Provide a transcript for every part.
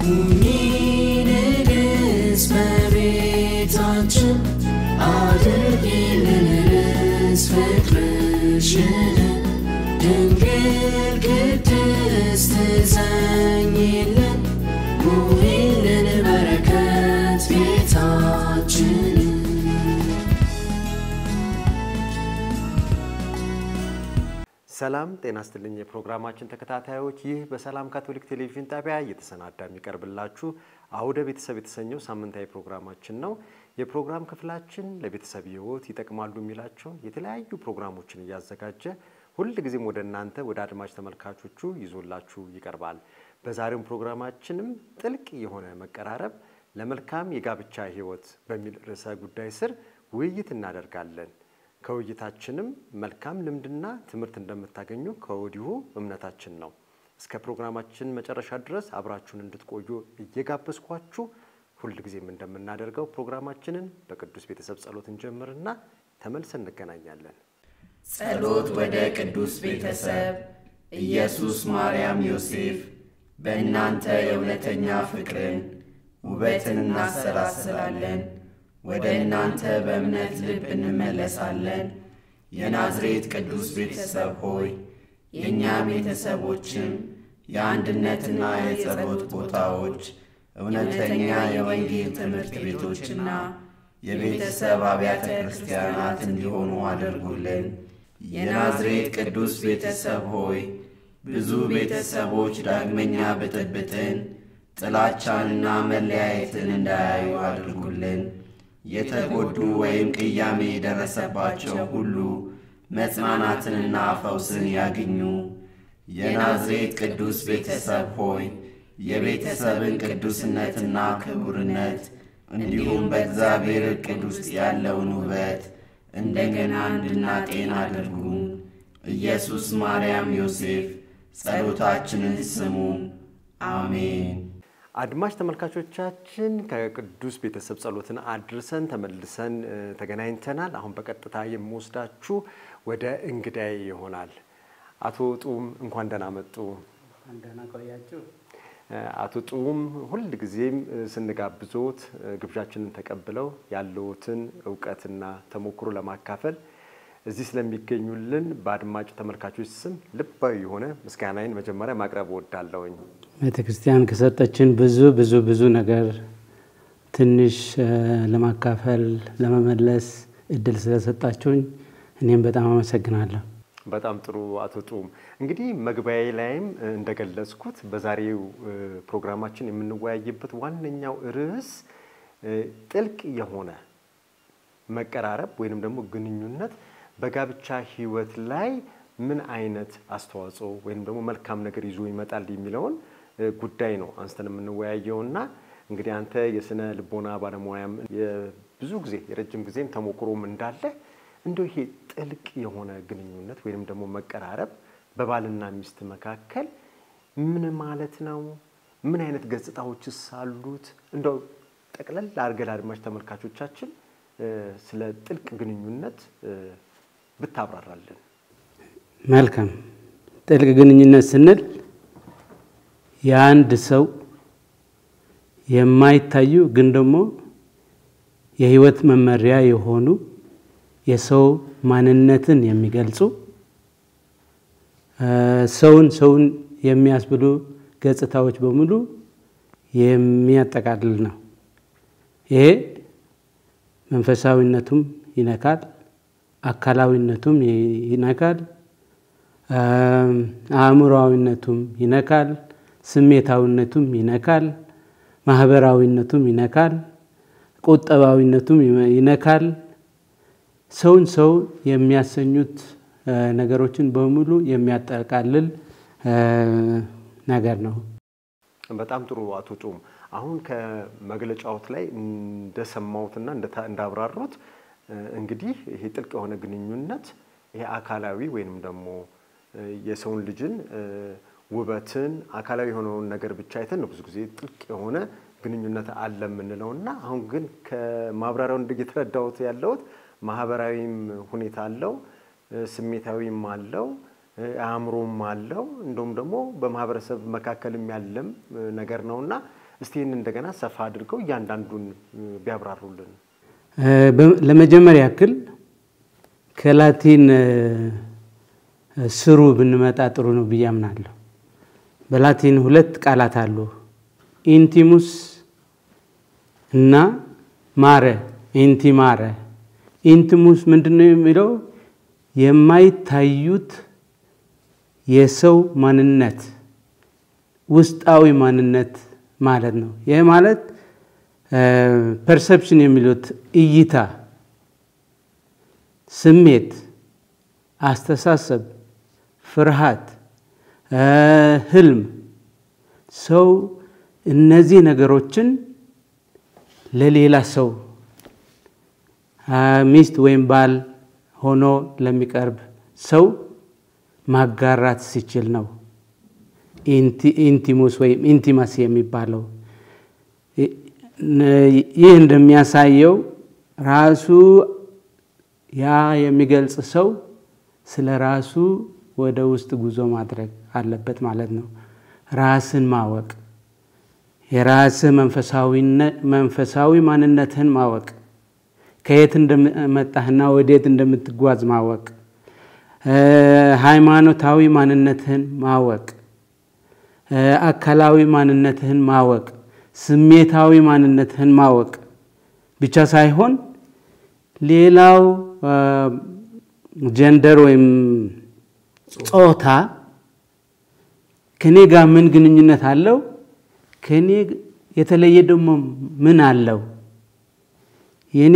ሁኚ ንግሥት በቤታችን አድርጊልን ርስ ፍቅርሽን ድንግል ቅድስት ዘኝልን ሙይልን በረከት ቤታችንን ሰላም ጤና ስትልኝ የፕሮግራማችን ተከታታዮች፣ ይህ በሰላም ካቶሊክ ቴሌቪዥን ጣቢያ እየተሰናዳ የሚቀርብላችሁ አውደ ቤተሰብ የተሰኘው ሳምንታዊ ፕሮግራማችን ነው። የፕሮግራም ክፍላችን ለቤተሰብ ሕይወት ይጠቅማሉ የሚላቸውን የተለያዩ ፕሮግራሞችን እያዘጋጀ ሁልጊዜም ወደ እናንተ ወደ አድማጭ ተመልካቾቹ ይዞላችሁ ይቀርባል። በዛሬውም ፕሮግራማችንም ጥልቅ የሆነ መቀራረብ ለመልካም የጋብቻ ሕይወት በሚል ርዕሰ ጉዳይ ስር ውይይት እናደርጋለን። ከውይይታችንም መልካም ልምድና ትምህርት እንደምታገኙ ከወዲሁ እምነታችን ነው። እስከ ፕሮግራማችን መጨረሻ ድረስ አብራችሁን እንድትቆዩ እየጋበዝኳችሁ ሁልጊዜም እንደምናደርገው ፕሮግራማችንን በቅዱስ ቤተሰብ ጸሎት እንጀምርና ተመልሰን እንገናኛለን። ጸሎት ወደ ቅዱስ ቤተሰብ ኢየሱስ፣ ማርያም፣ ዮሴፍ በእናንተ የእውነተኛ ፍቅርን ውበትን እናሰላስላለን። ወደ እናንተ በእምነት ልብ እንመለሳለን። የናዝሬት ቅዱስ ቤተሰብ ሆይ የእኛ ቤተሰቦችም የአንድነትና የጸሎት ቦታዎች፣ እውነተኛ የወንጌል ትምህርት ቤቶችና የቤተሰብ አብያተ ክርስቲያናት እንዲሆኑ አድርጉልን። የናዝሬት ቅዱስ ቤተሰብ ሆይ ብዙ ቤተሰቦች ዳግመኛ ብጥብጥን፣ ጥላቻንና መለያየትን እንዳያዩ አድርጉልን። የተጎዱ ወይም ቅያሜ የደረሰባቸው ሁሉ መጽናናትንና ፈውስን ያግኙ። የናዝሬት ቅዱስ ቤተሰብ ሆይ የቤተሰብን ቅዱስነትና ክቡርነት እንዲሁም በእግዚአብሔር ዕቅድ ውስጥ ያለውን ውበት እንደገና እንድናጤን አድርጉ። ኢየሱስ፣ ማርያም፣ ዮሴፍ ጸሎታችንን ስሙ። አሜን። አድማጭ ተመልካቾቻችን ከቅዱስ ቤተሰብ ጸሎትን አድርሰን ተመልሰን እ፣ ተገናኝተናል። አሁን በቀጥታ የምወስዳችሁ ወደ እንግዳይ ይሆናል። አቶ ጡም እንኳን ደህና መጡ። እንደና ቆያችሁ። እ፣ አቶ ጡም ሁልጊዜም እ፣ ስንጋብዞት እ፣ ግብዣችንን ተቀብለው ያለዎትን እውቀትና ተሞክሮ ለማካፈል እዚህ ስለሚገኙልን በአድማጭ ተመልካቾች ስም ልባዊ የሆነ ምስጋናዬን መጀመሪያ ማቅረብ እወዳለሁኝ። ቤተ ክርስቲያን ከሰጠችን ብዙ ብዙ ብዙ ነገር ትንሽ እ፣ ለማካፈል ለመመለስ እድል ስለሰጣችሁኝ እኔም በጣም አመሰግናለሁ። በጣም ጥሩ አቶ ጡም እንግዲህ መግቢያዬ ላይም እ፣ እንደገለጽኩት በዛሬው እ፣ ፕሮግራማችን የምንወያይበት ዋነኛው ርዕስ እ፣ ጥልቅ የሆነ መቀራረብ ወይንም ደግሞ ግንኙነት በጋብቻ ሕይወት ላይ ምን አይነት አስተዋጽኦ ወይንም ደግሞ መልካም ነገር ይዞ ይመጣል የሚለውን እ፣ ጉዳይ ነው አንስተን የምንወያየውና እንግዲህ አንተ የስነ ልቦና ባለሙያም የብዙ ጊዜ የረጅም ጊዜም ተሞክሮም እንዳለ እንደው ይሄ ጥልቅ የሆነ ግንኙነት ወይንም ደግሞ መቀራረብ በባልና ሚስት መካከል ምን ማለት ነው? ምን አይነት ገጽታዎችስ አሉት? እንደው ጠቅለል አድርገህ ለአድማጭ ተመልካቾቻችን እ፣ ስለ ጥልቅ ግንኙነት እ፣ ብታብራራልን። መልካም። ጥልቅ ግንኙነት ስንል የአንድ ሰው የማይታዩ ግን ደግሞ የህይወት መመሪያ የሆኑ የሰው ማንነትን የሚገልጹ እ፣ ሰውን ሰውን የሚያስብሉ ገጽታዎች በሙሉ የሚያጠቃልል ነው። ይሄ መንፈሳዊነቱም ይነካል፣ አካላዊነቱም ይ- ይነካል፣ አም፣ አእምሮአዊነቱም ይነካል፣ ስሜታዊነቱም ይነካል፣ ማህበራዊነቱም ይነካል፣ ቁጠባዊነቱም ይመ- ይነካል። ሰውን ሰው የሚያሰኙት እ፣ ነገሮችን በሙሉ የሚያጠቃልል እ፣ ነገር ነው። በጣም ጥሩ አቶ ጡም፣ አሁን ከመግለጫዎት ላይ እንደሰማሁትና እንደታ- እንዳብራሩት እ፣ እንግዲህ ይሄ ጥልቅ የሆነ ግንኙነት ይሄ አካላዊ ወይንም ደግሞ እ፣ የሰውን ልጅን እ፣ ውበትን አካላዊ የሆነውን ነገር ብቻ አይተን ነው ብዙ ጊዜ ጥልቅ የሆነ ግንኙነት አለ የምንለው እና አሁን ግን ከማብራሪያው እንደ የተረዳሁት ያለሁት ማህበራዊም ሁኔታ አለው እ፣ ስሜታዊም አለው እ፣ አእምሮም አለው እንዲሁም ደግሞ በማህበረሰብ መካከልም ያለም እ፣ ነገር ነው እና እስቲ ይህን እንደገና ሰፋ አድርገው እያንዳንዱን ቢያብራሩልን። ለመጀመሪያ ያክል ከላቲን ስሩ ብንመጣ ጥሩ ነው ብዬ አምናለሁ። በላቲን ሁለት ቃላት አሉ፣ ኢንቲሙስ እና ማረ። ኢንቲማረ ኢንቲሙስ ምንድን ነው የሚለው የማይታዩት የሰው ማንነት ውስጣዊ ማንነት ማለት ነው። ይህ ማለት ፐርሰፕሽን የሚሉት እይታ፣ ስሜት፣ አስተሳሰብ፣ ፍርሃት፣ ህልም ሰው እነዚህ ነገሮችን ለሌላ ሰው ሚስት ወይም ባል ሆኖ ለሚቀርብ ሰው ማጋራት ሲችል ነው ኢንቲሙስ ወይም ኢንቲማሲ የሚባለው። ይህ እንደሚያሳየው ራሱ ያ የሚገልጽ ሰው ስለ ራሱ ወደ ውስጥ ጉዞ ማድረግ አለበት ማለት ነው። ራስን ማወቅ፣ የራስህ መንፈሳዊ ማንነትህን ማወቅ፣ ከየት እንደመጣህና ወዴት እንደምትጓዝ ማወቅ፣ ሃይማኖታዊ ማንነትህን ማወቅ፣ አካላዊ ማንነትህን ማወቅ፣ ስሜታዊ ማንነትህን ማወቅ ብቻ ሳይሆን ሌላው ጀንደር ወይም ጾታ ከኔ ጋር ምን ግንኙነት አለው? ከኔ የተለየ ደግሞ ምን አለው? የኔ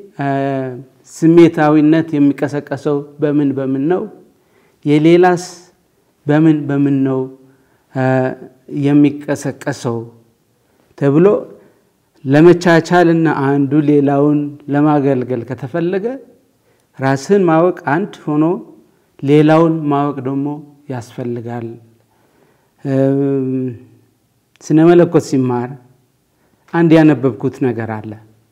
ስሜታዊነት የሚቀሰቀሰው በምን በምን ነው? የሌላስ በምን በምን ነው የሚቀሰቀሰው ተብሎ ለመቻቻልና አንዱ ሌላውን ለማገልገል ከተፈለገ ራስን ማወቅ አንድ ሆኖ ሌላውን ማወቅ ደግሞ ያስፈልጋል። ስነ መለኮት ሲማር አንድ ያነበብኩት ነገር አለ።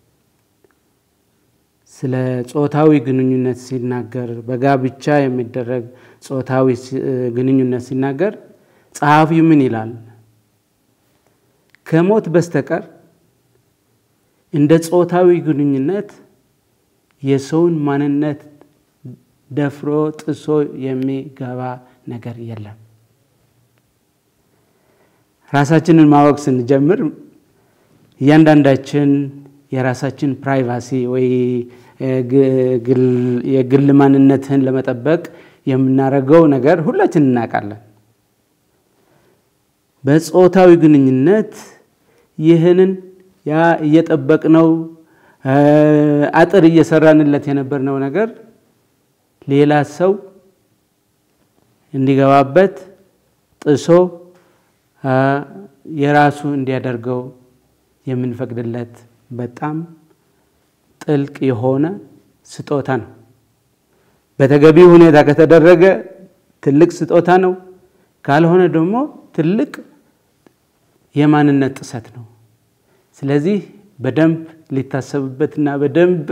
ስለ ጾታዊ ግንኙነት ሲናገር፣ በጋብቻ የሚደረግ ጾታዊ ግንኙነት ሲናገር ጸሐፊው ምን ይላል? ከሞት በስተቀር እንደ ጾታዊ ግንኙነት የሰውን ማንነት ደፍሮ ጥሶ የሚገባ ነገር የለም። ራሳችንን ማወቅ ስንጀምር እያንዳንዳችን የራሳችን ፕራይቫሲ ወይ የግል ማንነትህን ለመጠበቅ የምናደርገው ነገር ሁላችን እናውቃለን። በጾታዊ ግንኙነት ይህንን ያ እየጠበቅነው አጥር እየሰራንለት የነበርነው ነገር ሌላ ሰው እንዲገባበት ጥሶ የራሱ እንዲያደርገው የምንፈቅድለት በጣም ጥልቅ የሆነ ስጦታ ነው። በተገቢ ሁኔታ ከተደረገ ትልቅ ስጦታ ነው። ካልሆነ ደግሞ ትልቅ የማንነት ጥሰት ነው። ስለዚህ በደንብ ሊታሰብበትና በደንብ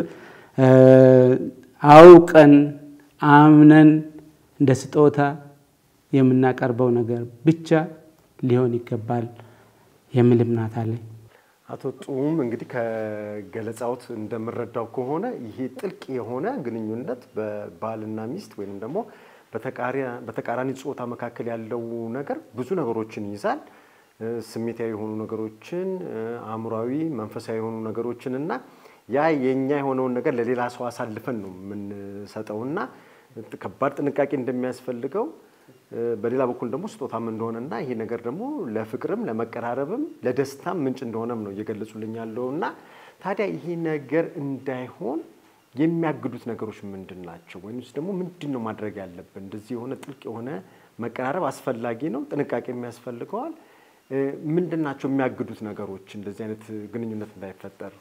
አውቀን አምነን እንደ ስጦታ የምናቀርበው ነገር ብቻ ሊሆን ይገባል የሚል እምነት አለኝ። አቶ ጡም እንግዲህ ከገለጻዎት እንደምረዳው ከሆነ ይሄ ጥልቅ የሆነ ግንኙነት በባልና ሚስት ወይም ደግሞ በተቃራኒ ጾታ መካከል ያለው ነገር ብዙ ነገሮችን ይይዛል። ስሜታዊ የሆኑ ነገሮችን፣ አእምሯዊ፣ መንፈሳዊ የሆኑ ነገሮችን እና ያ የኛ የሆነውን ነገር ለሌላ ሰው አሳልፈን ነው የምንሰጠውና ከባድ ጥንቃቄ እንደሚያስፈልገው በሌላ በኩል ደግሞ ስጦታም እንደሆነና ይሄ ነገር ደግሞ ለፍቅርም ለመቀራረብም ለደስታም ምንጭ እንደሆነም ነው እየገለጹልኝ ያለው እና ታዲያ ይሄ ነገር እንዳይሆን የሚያግዱት ነገሮች ምንድን ናቸው? ወይምስ ደግሞ ምንድን ነው ማድረግ ያለብን? እንደዚህ የሆነ ጥልቅ የሆነ መቀራረብ አስፈላጊ ነው፣ ጥንቃቄ የሚያስፈልገዋል። ምንድን ናቸው የሚያግዱት ነገሮች እንደዚህ አይነት ግንኙነት እንዳይፈጠር?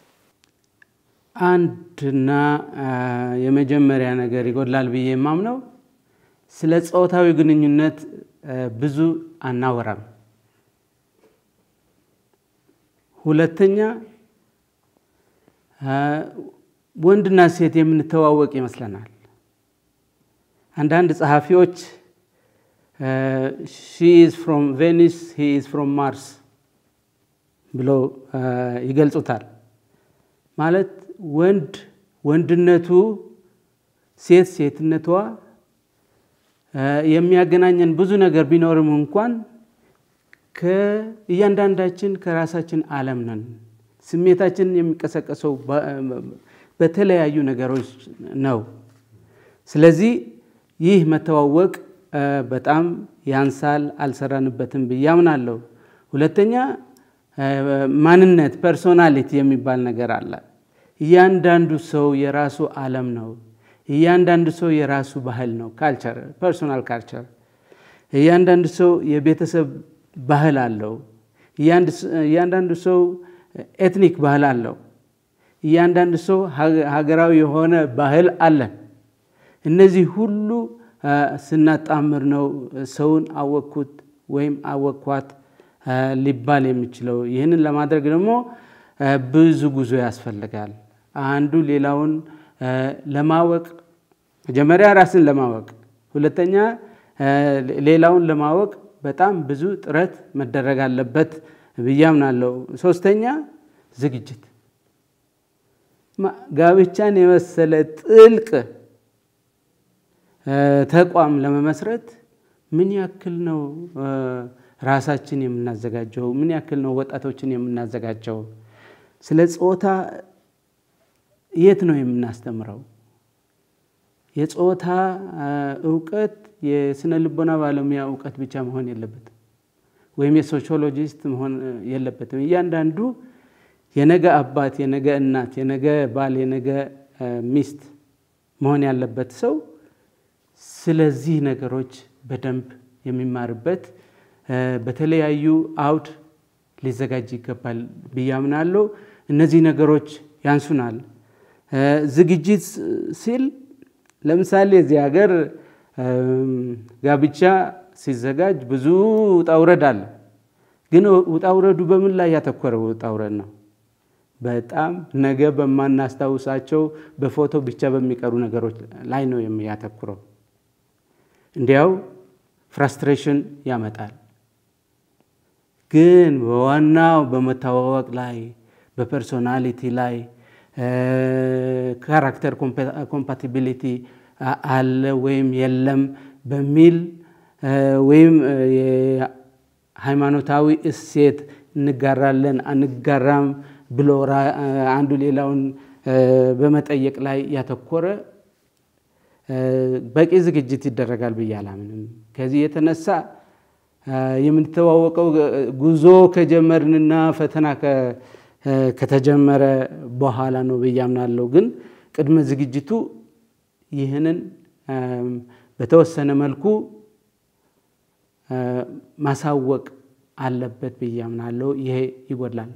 አንድና የመጀመሪያ ነገር ይጎድላል ብዬ የማምነው ስለ ጾታዊ ግንኙነት ብዙ አናወራም። ሁለተኛ ወንድና ሴት የምንተዋወቅ ይመስለናል። አንዳንድ ጸሐፊዎች ሺ ኢዝ ፍሮም ቬኒስ ሂ ኢዝ ፍሮም ማርስ ብለው ይገልጹታል። ማለት ወንድ ወንድነቱ፣ ሴት ሴትነቷ የሚያገናኘን ብዙ ነገር ቢኖርም እንኳን ከእያንዳንዳችን ከራሳችን ዓለም ነን። ስሜታችን የሚቀሰቀሰው በተለያዩ ነገሮች ነው። ስለዚህ ይህ መተዋወቅ በጣም ያንሳል፣ አልሰራንበትም ብዬ አምናለሁ። ሁለተኛ ማንነት ፐርሶናሊቲ የሚባል ነገር አለ። እያንዳንዱ ሰው የራሱ ዓለም ነው። እያንዳንዱ ሰው የራሱ ባህል ነው፣ ካልቸር ፐርሶናል ካልቸር። እያንዳንዱ ሰው የቤተሰብ ባህል አለው። እያንዳንዱ ሰው ኤትኒክ ባህል አለው። እያንዳንዱ ሰው ሀገራዊ የሆነ ባህል አለን። እነዚህ ሁሉ ስናጣምር ነው ሰውን አወቅኩት ወይም አወቅኳት ሊባል የሚችለው። ይህንን ለማድረግ ደግሞ ብዙ ጉዞ ያስፈልጋል። አንዱ ሌላውን ለማወቅ መጀመሪያ ራስን ለማወቅ፣ ሁለተኛ ሌላውን ለማወቅ በጣም ብዙ ጥረት መደረግ አለበት ብዬ አምናለሁ። ሶስተኛ ዝግጅት፣ ጋብቻን የመሰለ ጥልቅ ተቋም ለመመስረት ምን ያክል ነው ራሳችን የምናዘጋጀው? ምን ያክል ነው ወጣቶችን የምናዘጋጀው? ስለ ጾታ የት ነው የምናስተምረው? የጾታ እውቀት የስነ ልቦና ባለሙያ እውቀት ብቻ መሆን የለበትም፣ ወይም የሶሺዮሎጂስት መሆን የለበትም። እያንዳንዱ የነገ አባት፣ የነገ እናት፣ የነገ ባል፣ የነገ ሚስት መሆን ያለበት ሰው ስለዚህ ነገሮች በደንብ የሚማርበት በተለያዩ አውድ ሊዘጋጅ ይገባል ብዬ አምናለሁ። እነዚህ ነገሮች ያንሱናል። ዝግጅት ሲል ለምሳሌ እዚህ ሀገር ጋብቻ ሲዘጋጅ ብዙ ውጣውረድ አለ። ግን ውጣውረዱ በምን ላይ ያተኮረ ውጣውረድ ነው? በጣም ነገ በማናስታውሳቸው በፎቶ ብቻ በሚቀሩ ነገሮች ላይ ነው የሚያተኩረው። እንዲያው ፍራስትሬሽን ያመጣል። ግን በዋናው በመተዋወቅ ላይ በፐርሶናሊቲ ላይ ካራክተር ኮምፓቲቢሊቲ አለ ወይም የለም በሚል ወይም የሃይማኖታዊ እሴት እንጋራለን አንጋራም ብሎ አንዱ ሌላውን በመጠየቅ ላይ ያተኮረ በቂ ዝግጅት ይደረጋል ብዬ አላምንም። ከዚህ የተነሳ የምንተዋወቀው ጉዞ ከጀመርንና ፈተና ከተጀመረ በኋላ ነው ብዬ አምናለሁ። ግን ቅድመ ዝግጅቱ ይህንን በተወሰነ መልኩ ማሳወቅ አለበት ብዬ አምናለሁ። ይሄ ይጎድላል።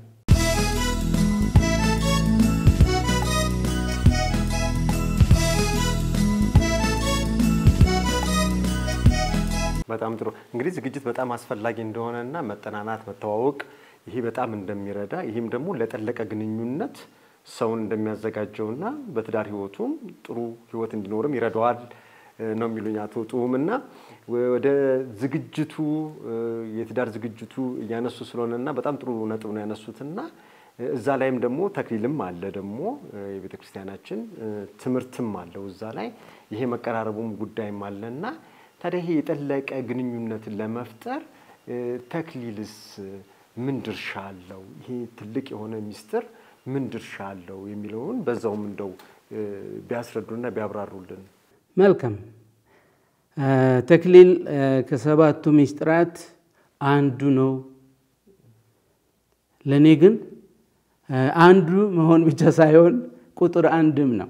በጣም ጥሩ እንግዲህ ዝግጅት በጣም አስፈላጊ እንደሆነና መጠናናት መተዋወቅ ይሄ በጣም እንደሚረዳ ይህም ደግሞ ለጠለቀ ግንኙነት ሰውን እንደሚያዘጋጀውና በትዳር ህይወቱም ጥሩ ህይወት እንዲኖርም ይረዳዋል ነው የሚሉኝ አቶ ጡም እና ወደ ዝግጅቱ የትዳር ዝግጅቱ እያነሱ ስለሆነና በጣም ጥሩ ነጥብ ነው ያነሱትና እዛ ላይም ደግሞ ተክሊልም አለ ደግሞ የቤተ ክርስቲያናችን ትምህርትም አለው እዛ ላይ ይሄ መቀራረቡም ጉዳይም አለና ታዲያ ይሄ የጠለቀ ግንኙነትን ለመፍጠር ተክሊልስ ምን ድርሻ አለው? ይሄ ትልቅ የሆነ ሚስጥር ምን ድርሻ አለው የሚለውን በዛውም እንደው ቢያስረዱና ቢያብራሩልን። መልካም። ተክሊል ከሰባቱ ሚስጥራት አንዱ ነው። ለእኔ ግን አንዱ መሆን ብቻ ሳይሆን ቁጥር አንድም ነው።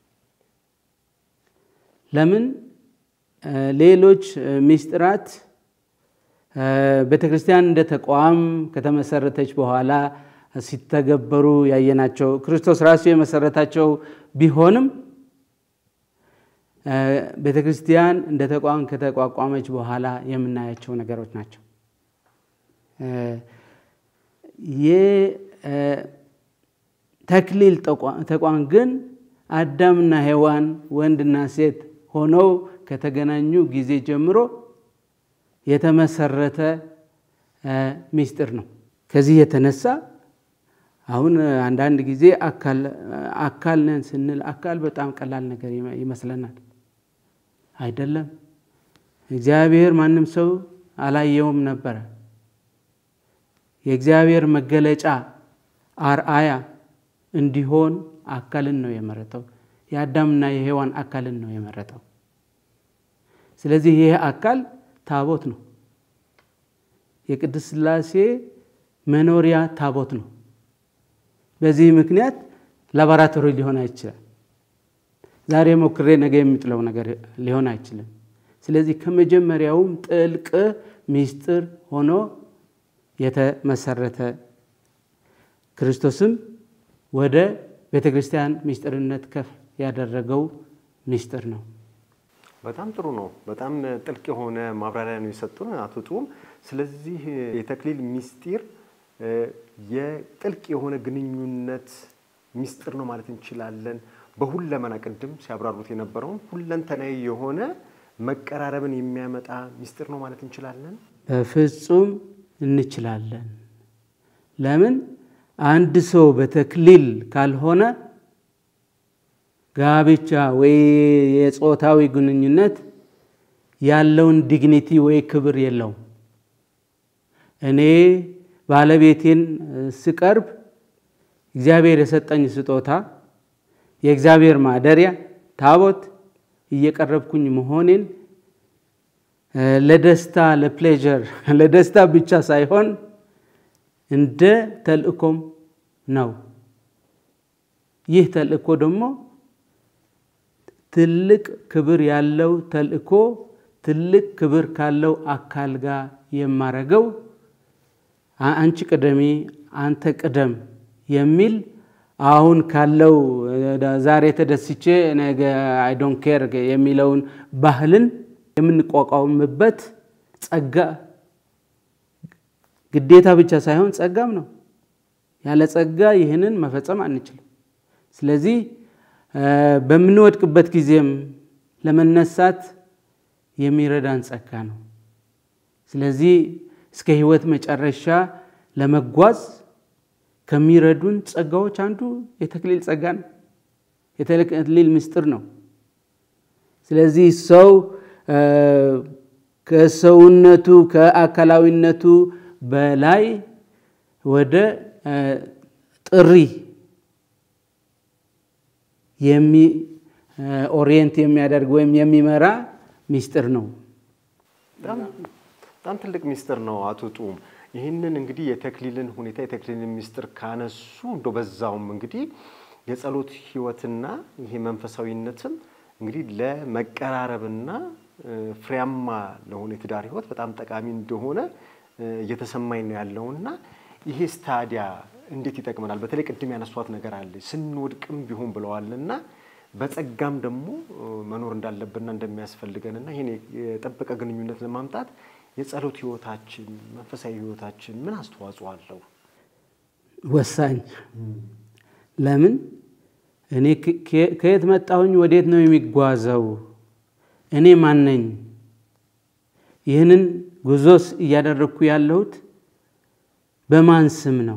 ለምን ሌሎች ሚስጥራት ቤተ ክርስቲያን እንደ ተቋም ከተመሰረተች በኋላ ሲተገበሩ ያየናቸው ክርስቶስ ራሱ የመሰረታቸው ቢሆንም ቤተ ክርስቲያን እንደ ተቋም ከተቋቋመች በኋላ የምናያቸው ነገሮች ናቸው። የተክሊል ተቋም ግን አዳምና ሔዋን ወንድና ሴት ሆነው ከተገናኙ ጊዜ ጀምሮ የተመሰረተ ሚስጥር ነው። ከዚህ የተነሳ አሁን አንዳንድ ጊዜ አካል ነን ስንል አካል በጣም ቀላል ነገር ይመስለናል። አይደለም። እግዚአብሔር ማንም ሰው አላየውም ነበረ። የእግዚአብሔር መገለጫ አርአያ እንዲሆን አካልን ነው የመረጠው። የአዳምና የሔዋን አካልን ነው የመረጠው። ስለዚህ ይህ አካል ታቦት ነው። የቅድስት ሥላሴ መኖሪያ ታቦት ነው። በዚህ ምክንያት ላቦራቶሪ ሊሆን አይችልም። ዛሬ ሞክሬ ነገ የሚጥለው ነገር ሊሆን አይችልም። ስለዚህ ከመጀመሪያውም ጥልቅ ምስጢር ሆኖ የተመሰረተ ክርስቶስም ወደ ቤተ ክርስቲያን ምስጢርነት ከፍ ያደረገው ምስጢር ነው። በጣም ጥሩ ነው። በጣም ጥልቅ የሆነ ማብራሪያ ነው የሰጡን አቶ ጡም። ስለዚህ የተክሊል ምስጢር የጥልቅ የሆነ ግንኙነት ምስጢር ነው ማለት እንችላለን። በሁለመና ቅድም ሲያብራሩት የነበረውን ሁለንተናዊ የሆነ መቀራረብን የሚያመጣ ምስጢር ነው ማለት እንችላለን። በፍጹም እንችላለን። ለምን አንድ ሰው በተክሊል ካልሆነ ጋብቻ ወይ የጾታዊ ግንኙነት ያለውን ዲግኒቲ ወይ ክብር የለውም። እኔ ባለቤቴን ስቀርብ እግዚአብሔር የሰጠኝ ስጦታ የእግዚአብሔር ማደሪያ ታቦት እየቀረብኩኝ መሆኔን ለደስታ ለፕሌዠር ለደስታ ብቻ ሳይሆን እንደ ተልእኮም ነው። ይህ ተልእኮ ደግሞ ትልቅ ክብር ያለው ተልእኮ ትልቅ ክብር ካለው አካል ጋር የማረገው አንቺ ቅደሚ፣ አንተ ቅደም የሚል አሁን ካለው ዛሬ ተደስቼ ነገ አይ ዶንት ኬር የሚለውን ባህልን የምንቋቋምበት ጸጋ ግዴታ ብቻ ሳይሆን ጸጋም ነው። ያለ ጸጋ ይህንን መፈጸም አንችልም። ስለዚህ በምንወድቅበት ጊዜም ለመነሳት የሚረዳን ጸጋ ነው። ስለዚህ እስከ ሕይወት መጨረሻ ለመጓዝ ከሚረዱን ጸጋዎች አንዱ የተክሊል ጸጋ ነው። የተክሊል ምስጢር ነው። ስለዚህ ሰው ከሰውነቱ ከአካላዊነቱ በላይ ወደ ጥሪ የሚ ኦሪየንት የሚያደርግ ወይም የሚመራ ምስጢር ነው። በጣም ትልቅ ምስጢር ነው አቶ ጡም። ይህንን እንግዲህ የተክሊልን ሁኔታ የተክሊልን ምስጢር ካነሱ እንደ በዛውም እንግዲህ የጸሎት ህይወትና ይሄ መንፈሳዊነትም እንግዲህ ለመቀራረብና ፍሬያማ ለሆነ የትዳር ህይወት በጣም ጠቃሚ እንደሆነ እየተሰማኝ ነው ያለውና ይሄ ስታዲያ እንዴት ይጠቅመናል? በተለይ ቅድም ያነሷት ነገር አለ ስንወድቅም ቢሆን ብለዋልና በጸጋም ደግሞ መኖር እንዳለብንና እንደሚያስፈልገንና ይህን የጠበቀ ግንኙነት ለማምጣት የጸሎት ህይወታችን መንፈሳዊ ህይወታችን ምን አስተዋጽኦ አለው? ወሳኝ። ለምን እኔ ከየት መጣሁኝ? ወዴት ነው የሚጓዘው? እኔ ማን ነኝ? ይህንን ጉዞስ እያደረግኩ ያለሁት በማን ስም ነው?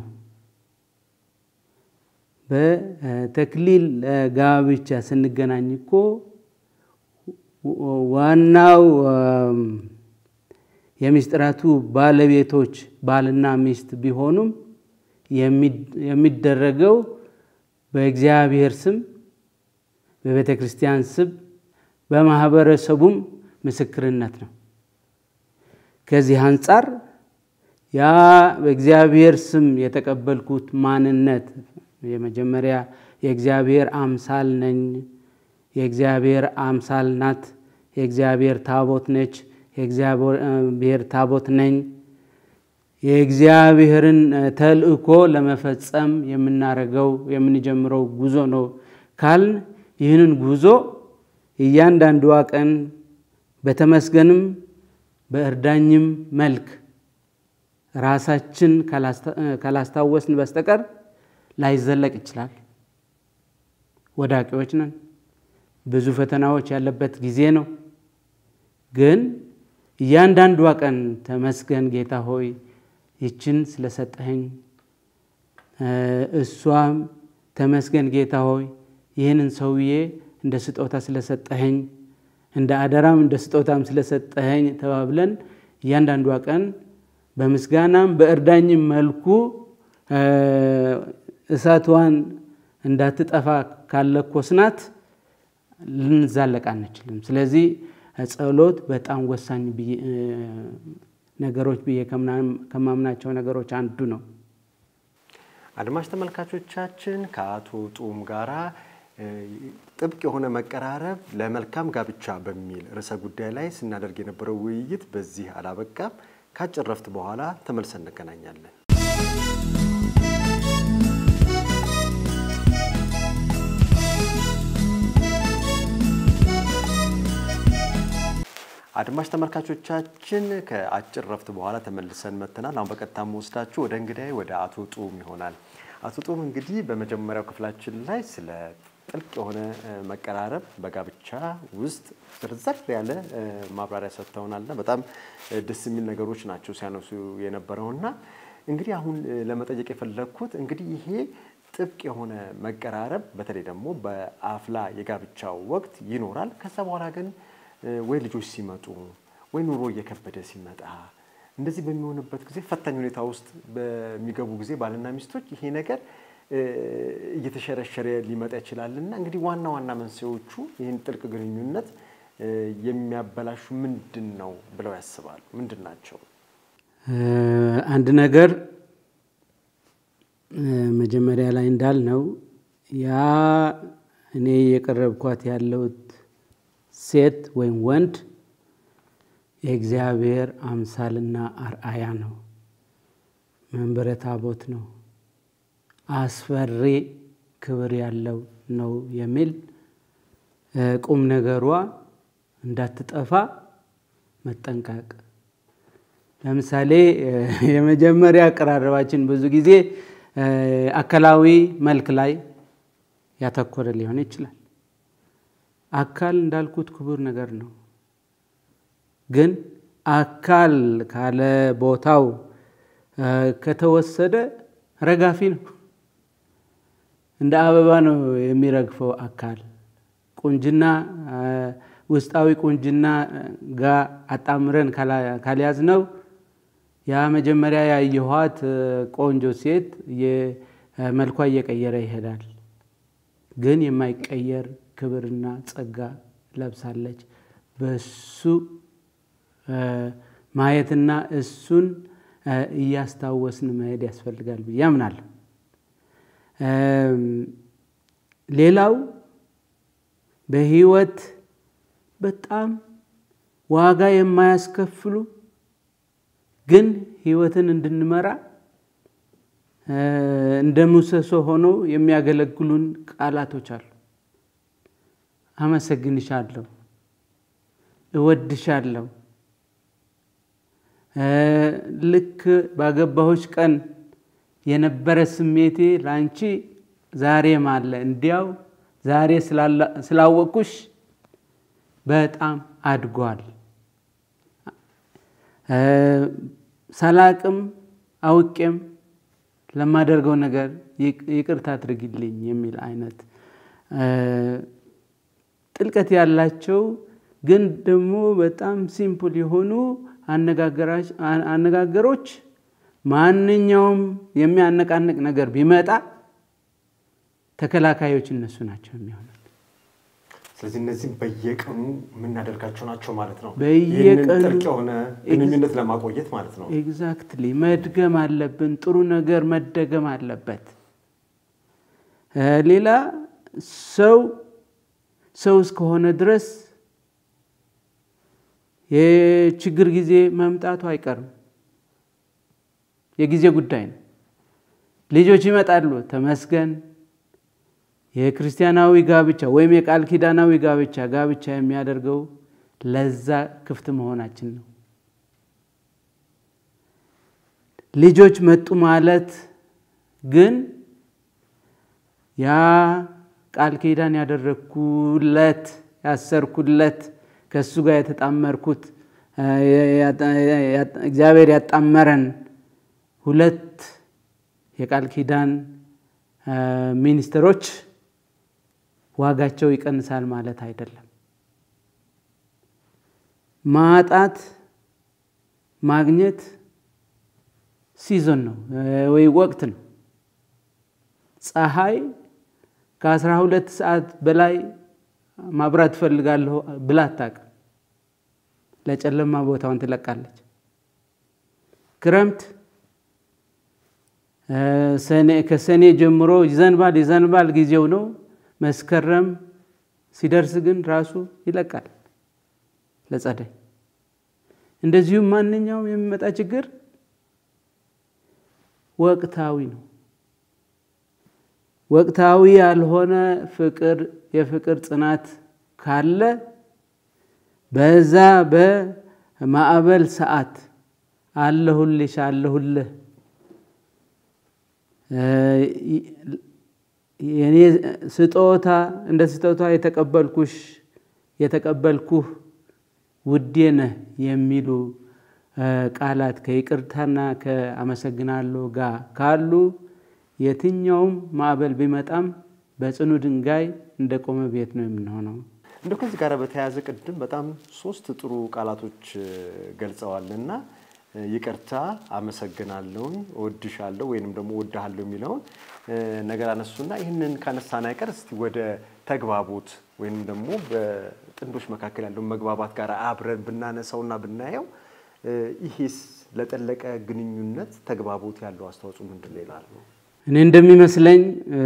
በተክሊል ጋብቻ ስንገናኝ እኮ ዋናው የምስጢራቱ ባለቤቶች ባልና ሚስት ቢሆኑም የሚደረገው በእግዚአብሔር ስም፣ በቤተ ክርስቲያን ስም፣ በማህበረሰቡም ምስክርነት ነው። ከዚህ አንጻር ያ በእግዚአብሔር ስም የተቀበልኩት ማንነት የመጀመሪያ የእግዚአብሔር አምሳል ነኝ፣ የእግዚአብሔር አምሳል ናት፣ የእግዚአብሔር ታቦት ነች፣ የእግዚአብሔር ታቦት ነኝ። የእግዚአብሔርን ተልእኮ ለመፈጸም የምናደርገው የምንጀምረው ጉዞ ነው ካልን ይህንን ጉዞ እያንዳንዷ ቀን በተመስገንም በእርዳኝም መልክ ራሳችን ካላስታወስን በስተቀር ላይዘለቅ ይችላል። ወዳቂዎች ነን። ብዙ ፈተናዎች ያለበት ጊዜ ነው። ግን እያንዳንዷ ቀን ተመስገን ጌታ ሆይ ይችን ስለሰጠኸኝ እሷም ተመስገን ጌታ ሆይ ይህንን ሰውዬ እንደ ስጦታ ስለሰጠኸኝ እንደ አደራም እንደ ስጦታም ስለሰጠኸኝ ተባብለን እያንዳንዷ ቀን በምስጋናም በእርዳኝም መልኩ እሳቷን እንዳትጠፋ ካለኮስናት ልንዛለቅ አንችልም። ስለዚህ ጸሎት በጣም ወሳኝ ነገሮች ብዬ ከማምናቸው ነገሮች አንዱ ነው። አድማጭ ተመልካቾቻችን ከአቶ ጡም ጋራ ጥብቅ የሆነ መቀራረብ ለመልካም ጋብቻ በሚል ርዕሰ ጉዳይ ላይ ስናደርግ የነበረው ውይይት በዚህ አላበቃም። ከአጭር ረፍት በኋላ ተመልሰን እንገናኛለን። አድማጭ ተመልካቾቻችን ከአጭር ረፍት በኋላ ተመልሰን መጥተናል። አሁን በቀጥታ መወስዳችሁ ወደ እንግዳይ ወደ አቶ ጡም ይሆናል። አቶ ጡም እንግዲህ በመጀመሪያው ክፍላችን ላይ ስለ ጥልቅ የሆነ መቀራረብ በጋብቻ ውስጥ ዝርዝር ያለ ማብራሪያ ሰጥተውናልና በጣም ደስ የሚል ነገሮች ናቸው ሲያነሱ የነበረውና እንግዲህ አሁን ለመጠየቅ የፈለግኩት እንግዲህ ይሄ ጥብቅ የሆነ መቀራረብ በተለይ ደግሞ በአፍላ የጋብቻው ወቅት ይኖራል። ከዛ በኋላ ግን ወይ ልጆች ሲመጡ ወይ ኑሮ እየከበደ ሲመጣ እንደዚህ በሚሆንበት ጊዜ ፈታኝ ሁኔታ ውስጥ በሚገቡ ጊዜ ባልና ሚስቶች ይሄ ነገር እየተሸረሸረ ሊመጣ ይችላልና እንግዲህ ዋና ዋና መንስኤዎቹ ይህን ጥልቅ ግንኙነት የሚያበላሹ ምንድን ነው ብለው ያስባሉ? ምንድን ናቸው? አንድ ነገር መጀመሪያ ላይ እንዳልነው ያ እኔ የቀረብኳት ያለሁት ሴት ወይም ወንድ የእግዚአብሔር አምሳልና አርአያ ነው። መንበረ ታቦት ነው። አስፈሪ ክብር ያለው ነው የሚል ቁም ነገሯ እንዳትጠፋ መጠንቀቅ። ለምሳሌ የመጀመሪያ አቀራረባችን ብዙ ጊዜ አካላዊ መልክ ላይ ያተኮረ ሊሆን ይችላል። አካል እንዳልኩት ክቡር ነገር ነው። ግን አካል ካለ ቦታው ከተወሰደ ረጋፊ ነው። እንደ አበባ ነው የሚረግፈው አካል። ቁንጅና ውስጣዊ ቁንጅና ጋር አጣምረን ካልያዝ ነው ያ መጀመሪያ ያየኋት ቆንጆ ሴት መልኳ እየቀየረ ይሄዳል። ግን የማይቀየር ክብርና ጸጋ ለብሳለች። በሱ ማየትና እሱን እያስታወስን መሄድ ያስፈልጋል ብዬ አምናለሁ። ሌላው በህይወት በጣም ዋጋ የማያስከፍሉ ግን ህይወትን እንድንመራ እንደ ምሰሶ ሆነው የሚያገለግሉን ቃላቶች አሉ። አመሰግንሻለሁ፣ እወድሻለሁ፣ ልክ ባገባሁሽ ቀን የነበረ ስሜቴ ለአንቺ ዛሬም አለ። እንዲያው ዛሬ ስላወቅኩሽ በጣም አድጓል። ሳላቅም አውቄም ለማደርገው ነገር ይቅርታ አድርግልኝ የሚል አይነት ጥልቀት ያላቸው ግን ደግሞ በጣም ሲምፕል የሆኑ አነጋገሮች ማንኛውም የሚያነቃንቅ ነገር ቢመጣ ተከላካዮች እነሱ ናቸው የሚሆኑት። ስለዚህ እነዚህም በየቀኑ የምናደርጋቸው ናቸው ማለት ነው። በየቀኑ ይህንን ጥልቅ የሆነ ግንኙነት ለማቆየት ማለት ነው። ኤግዛክትሊ መድገም አለብን። ጥሩ ነገር መደገም አለበት። ሌላ ሰው ሰው እስከሆነ ድረስ የችግር ጊዜ መምጣቱ አይቀርም። የጊዜ ጉዳይ ነው። ልጆች ይመጣሉ፣ ተመስገን። የክርስቲያናዊ ጋብቻ ወይም የቃል ኪዳናዊ ጋብቻ ጋብቻ የሚያደርገው ለዛ ክፍት መሆናችን ነው። ልጆች መጡ ማለት ግን ያ ቃል ኪዳን ያደረግኩለት ያሰርኩለት ከእሱ ጋር የተጣመርኩት እግዚአብሔር ያጣመረን ሁለት የቃል ኪዳን ሚኒስትሮች ዋጋቸው ይቀንሳል ማለት አይደለም። ማጣት ማግኘት ሲዞን ነው ወይ ወቅት ነው። ፀሐይ ከአስራ ሁለት ሰዓት በላይ ማብራት ትፈልጋለሁ ብላ አታውቅም። ለጨለማ ቦታውን ትለቃለች። ክረምት ከሰኔ ጀምሮ ይዘንባል ይዘንባል ጊዜው ነው። መስከረም ሲደርስ ግን ራሱ ይለቃል ለጸደይ። እንደዚሁም ማንኛውም የሚመጣ ችግር ወቅታዊ ነው። ወቅታዊ ያልሆነ ፍቅር የፍቅር ጽናት ካለ በዛ በማዕበል ሰዓት አለሁልሽ አለሁልህ የኔ ስጦታ እንደ ስጦታ የተቀበልኩሽ የተቀበልኩህ ውዴ ነህ የሚሉ ቃላት ከይቅርታና ከአመሰግናለሁ ጋር ካሉ የትኛውም ማዕበል ቢመጣም በጽኑ ድንጋይ እንደ ቆመ ቤት ነው የምንሆነው። እንደው ከዚህ ጋር በተያያዘ ቅድም በጣም ሶስት ጥሩ ቃላቶች ገልጸዋል እና ይቅርታ፣ አመሰግናለሁኝ፣ እወድሻለሁ ወይንም ደግሞ እወድሃለሁ የሚለውን ነገር አነሱና ይህንን ካነሳን አይቀር እስቲ ወደ ተግባቦት ወይንም ደግሞ በጥንዶች መካከል ያለው መግባባት ጋር አብረን ብናነሳውና ብናየው ይሄስ ለጠለቀ ግንኙነት ተግባቦት ያለው አስተዋጽኦ ምንድን ነው ይላሉ? እኔ እንደሚመስለኝ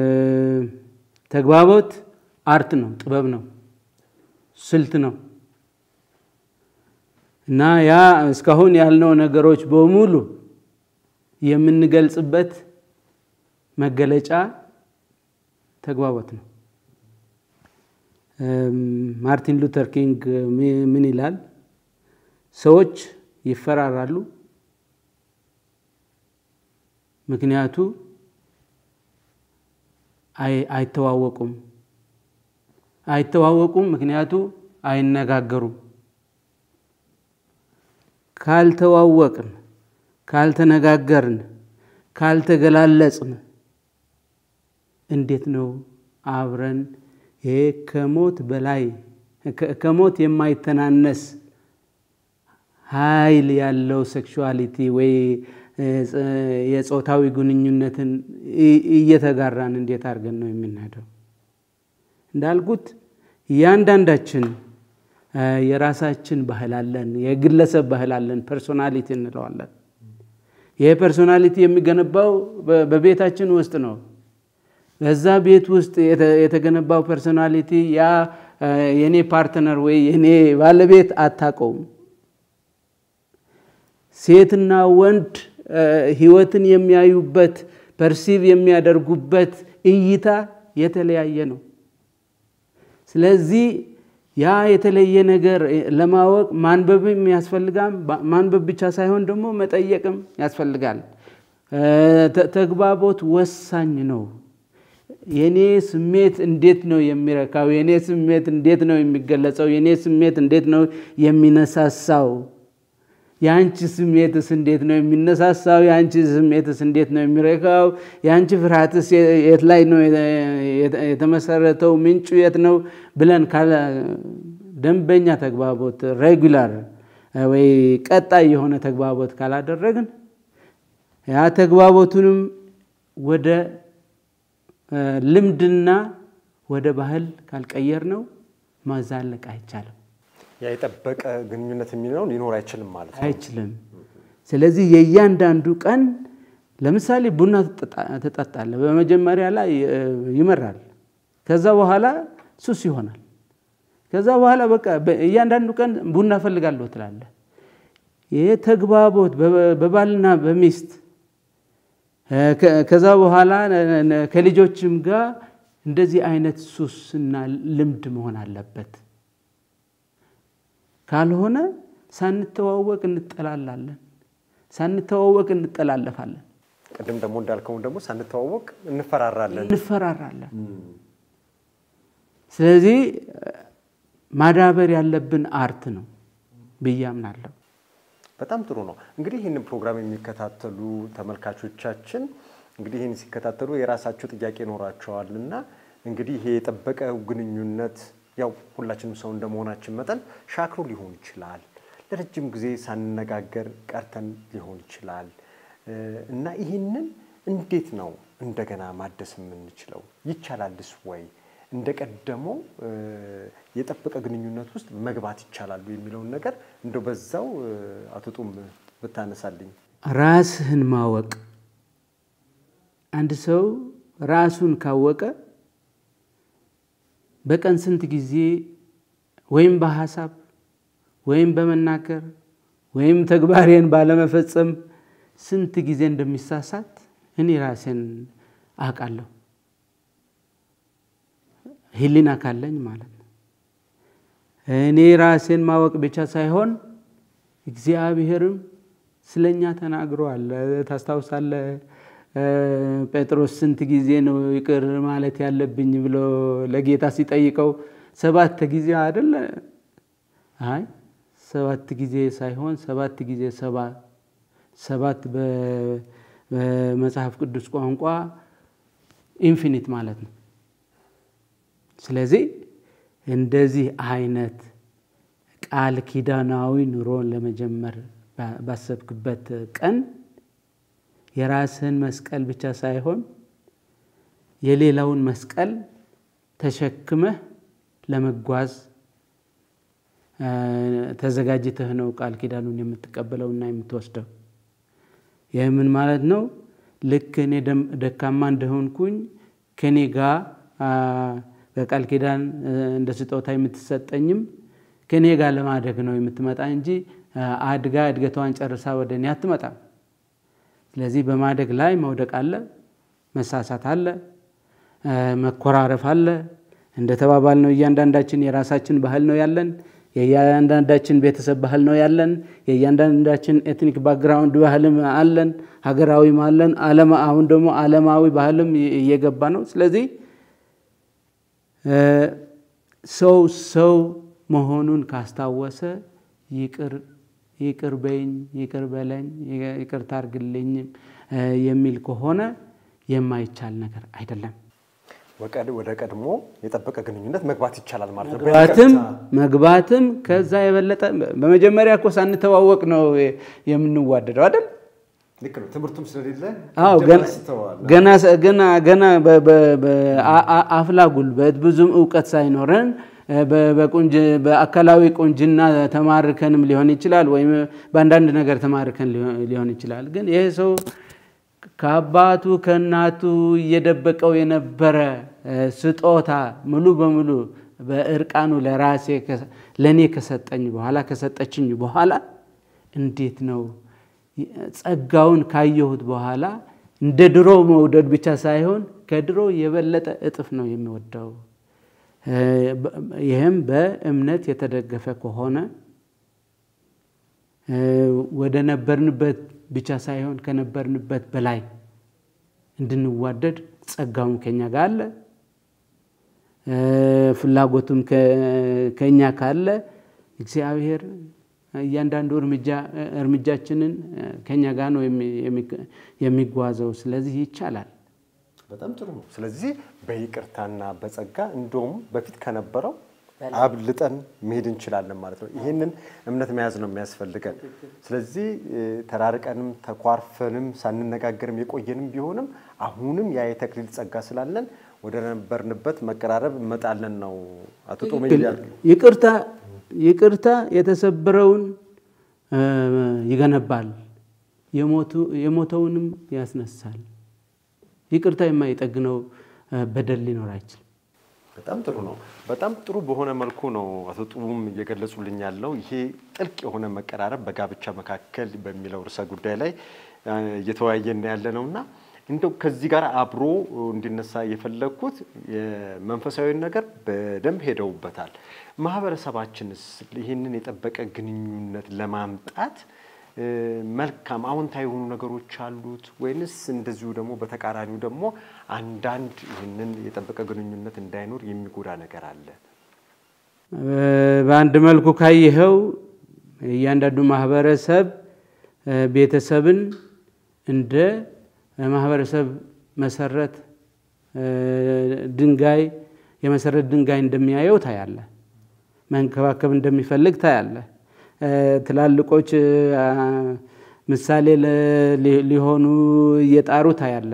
ተግባቦት አርት ነው፣ ጥበብ ነው፣ ስልት ነው እና ያ እስካሁን ያልነው ነገሮች በሙሉ የምንገልጽበት መገለጫ ተግባቦት ነው። ማርቲን ሉተር ኪንግ ምን ይላል? ሰዎች ይፈራራሉ፣ ምክንያቱ አይተዋወቁም። አይተዋወቁም፣ ምክንያቱ አይነጋገሩም። ካልተዋወቅን፣ ካልተነጋገርን፣ ካልተገላለጽን እንዴት ነው አብረን ይሄ ከሞት በላይ ከሞት የማይተናነስ ኃይል ያለው ሴክሹዋሊቲ ወይ የጾታዊ ግንኙነትን እየተጋራን እንዴት አድርገን ነው የምንሄደው? እንዳልኩት እያንዳንዳችን የራሳችን ባህል አለን፣ የግለሰብ ባህል አለን፣ ፐርሶናሊቲ እንለዋለን። ይህ ፐርሶናሊቲ የሚገነባው በቤታችን ውስጥ ነው። በዛ ቤት ውስጥ የተገነባው ፐርሶናሊቲ ያ የኔ ፓርትነር ወይ የኔ ባለቤት አታውቀውም። ሴትና ወንድ ህይወትን የሚያዩበት ፐርሲቭ የሚያደርጉበት እይታ የተለያየ ነው። ስለዚህ ያ የተለየ ነገር ለማወቅ ማንበብም ያስፈልጋል። ማንበብ ብቻ ሳይሆን ደግሞ መጠየቅም ያስፈልጋል። ተግባቦት ወሳኝ ነው። የኔ ስሜት እንዴት ነው የሚረካው? የኔ ስሜት እንዴት ነው የሚገለጸው? የኔ ስሜት እንዴት ነው የሚነሳሳው? የአንቺ ስሜትስ እንዴት ነው የሚነሳሳው? የአንቺ ስሜትስ እንዴት ነው የሚረካው? የአንቺ ፍርሃትስ የት ላይ ነው የተመሰረተው? ምንጩ የት ነው ብለን ደንበኛ ተግባቦት ሬጉላር ወይ ቀጣይ የሆነ ተግባቦት ካላደረግን ያ ተግባቦቱንም ወደ ልምድና ወደ ባህል ካልቀየር ነው ማዛለቅ አይቻልም። ያ የጠበቀ ግንኙነት የሚለው ሊኖር አይችልም ማለት ነው። አይችልም። ስለዚህ የእያንዳንዱ ቀን ለምሳሌ ቡና ትጠጣለህ። በመጀመሪያ ላይ ይመራል፣ ከዛ በኋላ ሱስ ይሆናል። ከዛ በኋላ በቃ እያንዳንዱ ቀን ቡና እፈልጋለሁ ትላለህ። ይህ ተግባቦት በባልና በሚስት ከዛ በኋላ ከልጆችም ጋር እንደዚህ አይነት ሱስና ልምድ መሆን አለበት። ካልሆነ ሳንተዋወቅ እንጠላላለን፣ ሳንተዋወቅ እንጠላለፋለን፣ ቅድም ደግሞ እንዳልከውን ደግሞ ሳንተዋወቅ እንፈራራለን። እንፈራራለን። ስለዚህ ማዳበር ያለብን አርት ነው ብዬ አምናለሁ። በጣም ጥሩ ነው። እንግዲህ ይህንን ፕሮግራም የሚከታተሉ ተመልካቾቻችን እንግዲህ ይህን ሲከታተሉ የራሳቸው ጥያቄ ይኖራቸዋል እና እንግዲህ ይሄ የጠበቀ ግንኙነት ያው ሁላችንም ሰው እንደመሆናችን መጠን ሻክሮ ሊሆን ይችላል። ለረጅም ጊዜ ሳንነጋገር ቀርተን ሊሆን ይችላል እና ይህንን እንዴት ነው እንደገና ማደስ የምንችለው? ይቻላልስ ወይ? እንደ ቀደመው የጠበቀ ግንኙነት ውስጥ መግባት ይቻላሉ የሚለውን ነገር እንደው በዛው አቶ ጡም ብታነሳልኝ። ራስህን ማወቅ አንድ ሰው ራሱን ካወቀ በቀን ስንት ጊዜ ወይም በሀሳብ ወይም በመናገር ወይም ተግባሬን ባለመፈጸም ስንት ጊዜ እንደሚሳሳት እኔ ራሴን አውቃለሁ። ሕሊና ካለኝ ማለት ነው። እኔ ራሴን ማወቅ ብቻ ሳይሆን እግዚአብሔርም ስለኛ ተናግሯል። ታስታውሳለህ? ጴጥሮስ ስንት ጊዜ ነው ይቅር ማለት ያለብኝ ብሎ ለጌታ ሲጠይቀው ሰባት ጊዜ አይደለ? አይ ሰባት ጊዜ ሳይሆን ሰባት ጊዜ ሰባ ሰባት በመጽሐፍ ቅዱስ ቋንቋ ኢንፊኒት ማለት ነው። ስለዚህ እንደዚህ አይነት ቃል ኪዳናዊ ኑሮን ለመጀመር ባሰብክበት ቀን የራስህን መስቀል ብቻ ሳይሆን የሌላውን መስቀል ተሸክመህ ለመጓዝ ተዘጋጅተህ ነው ቃል ኪዳኑን የምትቀበለውና የምትወስደው። ይህ ምን ማለት ነው? ልክ እኔ ደካማ እንደሆንኩኝ ከኔ ጋር በቃል ኪዳን እንደ ስጦታ የምትሰጠኝም ከኔ ጋር ለማደግ ነው የምትመጣ እንጂ አድጋ እድገቷን ጨርሳ ወደ እኔ አትመጣም። ስለዚህ በማደግ ላይ መውደቅ አለ፣ መሳሳት አለ፣ መኮራረፍ አለ። እንደ ተባባል ነው እያንዳንዳችን የራሳችን ባህል ነው ያለን። የእያንዳንዳችን ቤተሰብ ባህል ነው ያለን። የእያንዳንዳችን ኤትኒክ ባክግራውንድ ባህልም አለን፣ ሀገራዊም አለን። አሁን ደግሞ ዓለማዊ ባህልም እየገባ ነው። ስለዚህ ሰው ሰው መሆኑን ካስታወሰ ይቅር ይቅር በይኝ፣ ይቅር በለኝ፣ ይቅርታ አድርግልኝ የሚል ከሆነ የማይቻል ነገር አይደለም። ወደ ቀድሞ የጠበቀ ግንኙነት መግባት ይቻላል ማለት ነው። መግባትም መግባትም ከዛ የበለጠ በመጀመሪያ እኮ ሳንተዋወቅ ነው የምንዋደደው አይደል? ልክ ነው። ትምህርቱም ስለሌለ አዎ ገና ገና ገና በአፍላ ጉልበት ብዙም እውቀት ሳይኖረን በአካላዊ ቁንጅና ተማርከንም ሊሆን ይችላል፣ ወይም በአንዳንድ ነገር ተማርከን ሊሆን ይችላል። ግን ይህ ሰው ከአባቱ ከእናቱ እየደበቀው የነበረ ስጦታ ሙሉ በሙሉ በእርቃኑ ለራሴ ለእኔ ከሰጠኝ በኋላ ከሰጠችኝ በኋላ እንዴት ነው ጸጋውን ካየሁት በኋላ እንደ ድሮ መውደድ ብቻ ሳይሆን ከድሮ የበለጠ እጥፍ ነው የሚወደው። ይህም በእምነት የተደገፈ ከሆነ ወደ ነበርንበት ብቻ ሳይሆን ከነበርንበት በላይ እንድንዋደድ ጸጋውም ከኛ ጋር አለ፣ ፍላጎቱም ከኛ ካለ እግዚአብሔር እያንዳንዱ እርምጃችንን ከኛ ጋር ነው የሚጓዘው። ስለዚህ ይቻላል። በጣም ጥሩ ነው። ስለዚህ በይቅርታና በጸጋ እንደውም በፊት ከነበረው አብልጠን መሄድ እንችላለን ማለት ነው። ይህንን እምነት መያዝ ነው የሚያስፈልገን። ስለዚህ ተራርቀንም ተኳርፈንም ሳንነጋገርም የቆየንም ቢሆንም አሁንም ያ የተክሊል ጸጋ ስላለን ወደ ነበርንበት መቀራረብ እመጣለን ነው አቶ ጦመ ይቅርታ ይቅርታ የተሰበረውን ይገነባል፣ የሞተውንም ያስነሳል። ይቅርታ የማይጠግነው በደል ሊኖር አይችልም። በጣም ጥሩ ነው። በጣም ጥሩ በሆነ መልኩ ነው አቶ ጡቡም እየገለጹልኝ ያለው ይሄ ጥልቅ የሆነ መቀራረብ በጋብቻ መካከል በሚለው ርዕሰ ጉዳይ ላይ እየተወያየን ያለ ነው እና እንደው ከዚህ ጋር አብሮ እንዲነሳ የፈለግኩት የመንፈሳዊ ነገር በደንብ ሄደውበታል። ማህበረሰባችንስ ይህንን የጠበቀ ግንኙነት ለማምጣት መልካም አዎንታዊ የሆኑ ነገሮች አሉት ወይንስ እንደዚሁ ደግሞ በተቃራኒው ደግሞ አንዳንድ ይህንን የጠበቀ ግንኙነት እንዳይኖር የሚጎዳ ነገር አለ? በአንድ መልኩ ካየኸው እያንዳንዱ ማህበረሰብ ቤተሰብን እንደ ማህበረሰብ መሰረት ድንጋይ የመሰረት ድንጋይ እንደሚያየው ታያለ። መንከባከብ እንደሚፈልግ ታያለ። ትላልቆች ምሳሌ ሊሆኑ እየጣሩ ታያለ።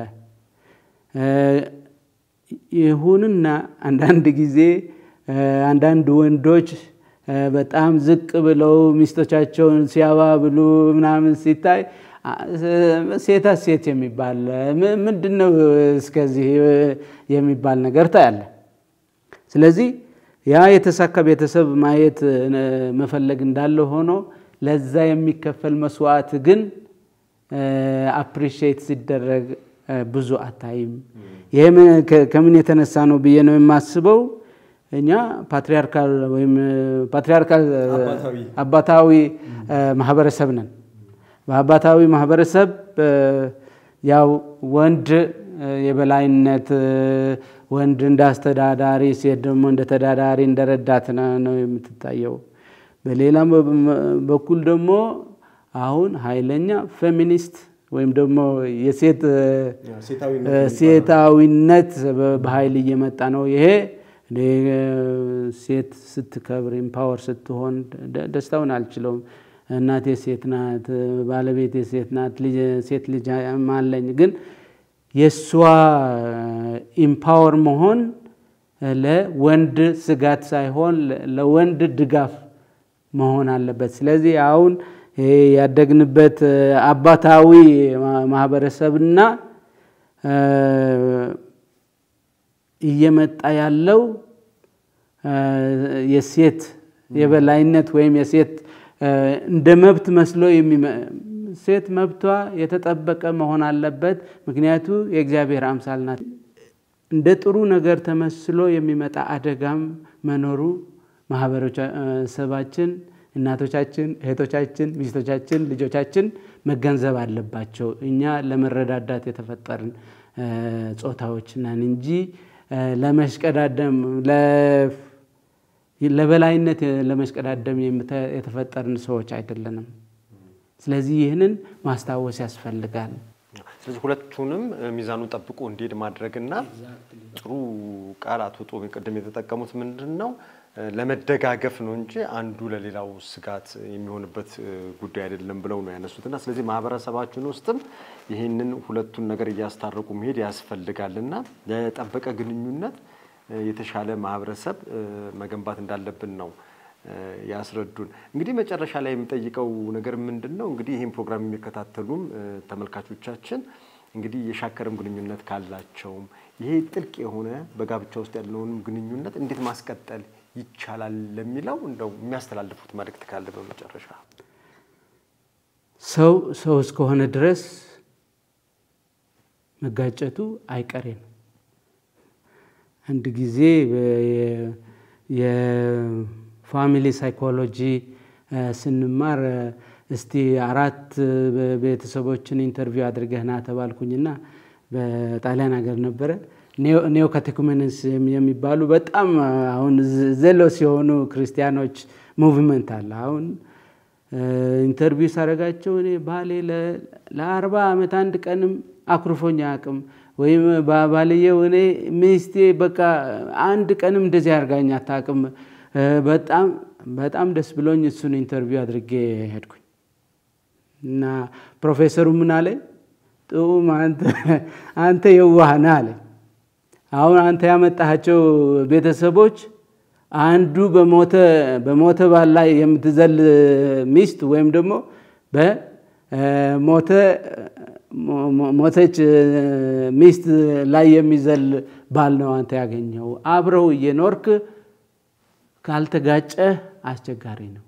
ይሁንና አንዳንድ ጊዜ አንዳንድ ወንዶች በጣም ዝቅ ብለው ሚስቶቻቸውን ሲያባብሉ ምናምን ሲታይ ሴታ ሴት የሚባል ምንድን ነው እስከዚህ የሚባል ነገር ታያለ። ስለዚህ ያ የተሳካ ቤተሰብ ማየት መፈለግ እንዳለ ሆኖ ለዛ የሚከፈል መስዋዕት ግን አፕሪሺየት ሲደረግ ብዙ አታይም። ይህ ከምን የተነሳ ነው ብዬ ነው የማስበው። እኛ ፓትሪያርካል ወይም ፓትሪያርካል አባታዊ ማህበረሰብ ነን። በአባታዊ ማህበረሰብ ያው ወንድ የበላይነት ወንድ እንደ አስተዳዳሪ፣ ሴት ደግሞ እንደ ተዳዳሪ እንደ ረዳት ነው የምትታየው። በሌላም በኩል ደግሞ አሁን ኃይለኛ ፌሚኒስት ወይም ደግሞ የሴት ሴታዊነት በኃይል እየመጣ ነው። ይሄ ሴት ስትከብር ኢምፓወር ስትሆን ደስታውን አልችለውም። እናቴ ሴት ናት፣ ባለቤቴ ሴት ናት፣ ሴት ልጅ አለኝ። ግን የእሷ ኢምፓወር መሆን ለወንድ ስጋት ሳይሆን ለወንድ ድጋፍ መሆን አለበት። ስለዚህ አሁን ያደግንበት አባታዊ ማህበረሰብና እየመጣ ያለው የሴት የበላይነት ወይም የሴት እንደ መብት መስሎ ሴት መብቷ የተጠበቀ መሆን አለበት። ምክንያቱ የእግዚአብሔር አምሳል ናት። እንደ ጥሩ ነገር ተመስሎ የሚመጣ አደጋም መኖሩ ማህበረሰባችን፣ እናቶቻችን፣ እህቶቻችን፣ ሚስቶቻችን፣ ልጆቻችን መገንዘብ አለባቸው። እኛ ለመረዳዳት የተፈጠርን ጾታዎች ነን እንጂ ለመሽቀዳደም ለበላይነት ለመሽቀዳደም የተፈጠርን ሰዎች አይደለንም። ስለዚህ ይህንን ማስታወስ ያስፈልጋል። ስለዚህ ሁለቱንም ሚዛኑን ጠብቆ እንዲሄድ ማድረግና ጥሩ ቃል አቶ ጦሚ ቅድም የተጠቀሙት ምንድን ነው ለመደጋገፍ ነው እንጂ አንዱ ለሌላው ስጋት የሚሆንበት ጉዳይ አይደለም ብለው ነው ያነሱትና ስለዚህ ማህበረሰባችን ውስጥም ይህንን ሁለቱን ነገር እያስታረቁ መሄድ ያስፈልጋልና ለጠበቀ ግንኙነት የተሻለ ማህበረሰብ መገንባት እንዳለብን ነው ያስረዱን። እንግዲህ መጨረሻ ላይ የሚጠይቀው ነገር ምንድን ነው? እንግዲህ ይህን ፕሮግራም የሚከታተሉም ተመልካቾቻችን እንግዲህ የሻከረም ግንኙነት ካላቸውም ይሄ ጥልቅ የሆነ በጋብቻ ውስጥ ያለውንም ግንኙነት እንዴት ማስቀጠል ይቻላል ለሚለው እንደው የሚያስተላልፉት መልእክት ካለ በመጨረሻ። ሰው ሰው እስከሆነ ድረስ መጋጨቱ አይቀሬ ነው። አንድ ጊዜ የፋሚሊ ሳይኮሎጂ ስንማር እስቲ አራት ቤተሰቦችን ኢንተርቪው አድርገህ ና ተባልኩኝና በጣሊያን ሀገር ነበረ። ኔዮ ካቴኩሜንስ የሚባሉ በጣም አሁን ዘሎስ የሆኑ ክርስቲያኖች ሙቭመንት አለ። አሁን ኢንተርቪው ሳረጋቸው እኔ ባሌ ለአርባ ዓመት አንድ ቀንም አኩርፎኝ አያውቅም ወይም ባልየው እኔ ሚስቴ በቃ አንድ ቀንም እንደዚህ አድርጋኝ አታውቅም። በጣም በጣም ደስ ብሎኝ እሱን ኢንተርቪው አድርጌ ሄድኩኝ እና ፕሮፌሰሩ ምን አለኝ፣ ጥዑም አንተ የዋህ ነህ አለኝ። አሁን አንተ ያመጣሃቸው ቤተሰቦች አንዱ በሞተ በሞተ ባል ላይ የምትዘል ሚስት ወይም ደግሞ በሞተ ሞተች ሚስት ላይ የሚዘል ባል ነው አንተ ያገኘው። አብረው እየኖርክ ካልተጋጨህ አስቸጋሪ ነው።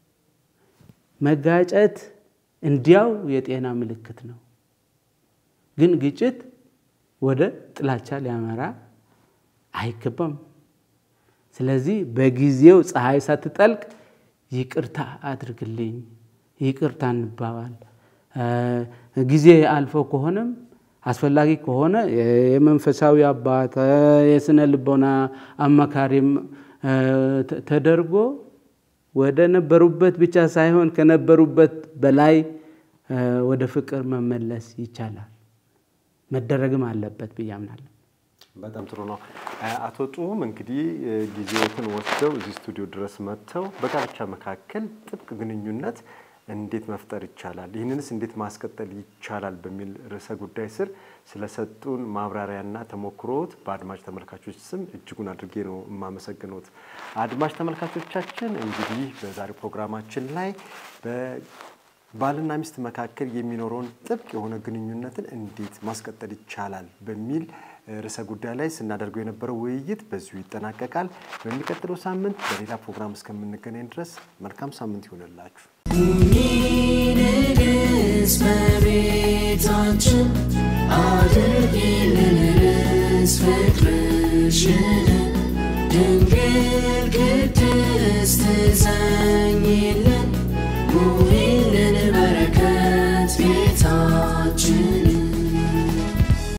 መጋጨት እንዲያው የጤና ምልክት ነው፣ ግን ግጭት ወደ ጥላቻ ሊያመራ አይገባም። ስለዚህ በጊዜው ፀሐይ ሳትጠልቅ ይቅርታ አድርግልኝ፣ ይቅርታ እንባባል። ጊዜ አልፎ ከሆነም አስፈላጊ ከሆነ የመንፈሳዊ አባት የስነ ልቦና አማካሪም ተደርጎ ወደ ነበሩበት ብቻ ሳይሆን ከነበሩበት በላይ ወደ ፍቅር መመለስ ይቻላል። መደረግም አለበት ብዬ አምናለሁ። በጣም ጥሩ ነው። አቶ ጡም እንግዲህ ጊዜዎትን ወስደው እዚህ ስቱዲዮ ድረስ መጥተው በጋብቻ መካከል ጥብቅ ግንኙነት እንዴት መፍጠር ይቻላል፣ ይህንንስ እንዴት ማስቀጠል ይቻላል በሚል ርዕሰ ጉዳይ ስር ስለሰጡን ማብራሪያና ተሞክሮት በአድማጭ ተመልካቾች ስም እጅጉን አድርጌ ነው የማመሰግኖት። አድማጭ ተመልካቾቻችን እንግዲህ በዛሬው ፕሮግራማችን ላይ ባልና ሚስት መካከል የሚኖረውን ጥብቅ የሆነ ግንኙነትን እንዴት ማስቀጠል ይቻላል በሚል ርዕሰ ጉዳይ ላይ ስናደርገው የነበረው ውይይት በዚሁ ይጠናቀቃል። በሚቀጥለው ሳምንት በሌላ ፕሮግራም እስከምንገናኝ ድረስ መልካም ሳምንት ይሆንላችሁ። ንግሥት በቤታችን አድርጌ